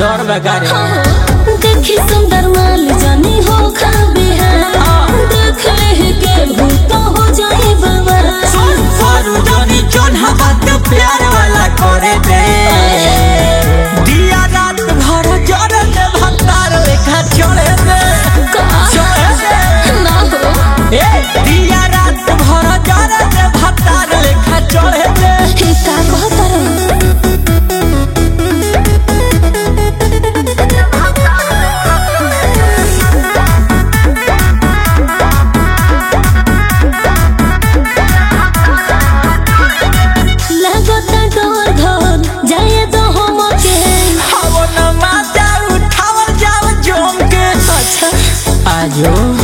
डर बगारे देखी सुंदर माल जानी हो खाबे है देख ले के भूत हो जाए बाबा फरू जनी चोन्हा बात प्यार वाला करे दे दिया रात भर जरे दे भंडार लेखा चढ़े दे चढ़े दे ना हो ए दिया रात भर जरे दे भंडार लेखा चढ़े दे हे का कहतर लगता डोर धोर जाए तो हम के हवो न माता उठावल जाओ जोम के अच्छा आजो